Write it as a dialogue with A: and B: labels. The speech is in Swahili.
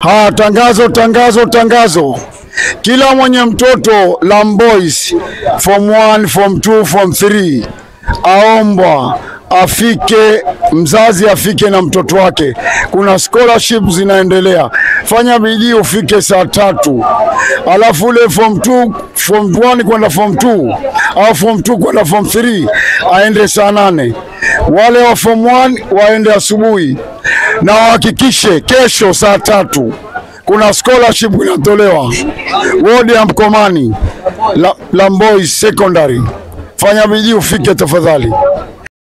A: Ha, tangazo tangazo tangazo, kila mwenye mtoto Lam Boys form 1 form 2 form 3 aombwa afike, mzazi afike na mtoto wake. Kuna scholarship zinaendelea, fanya bidii ufike saa tatu, alafu ule form 2 form 1 kwenda form 2 au form 2 kwenda form 3 aende saa nane. Wale wa form 1 waende asubuhi, na wahakikishe kesho saa tatu kuna scholarship inatolewa wodi ya Mkomani La- Lam Boys Secondary. Fanya bidii ufike tafadhali.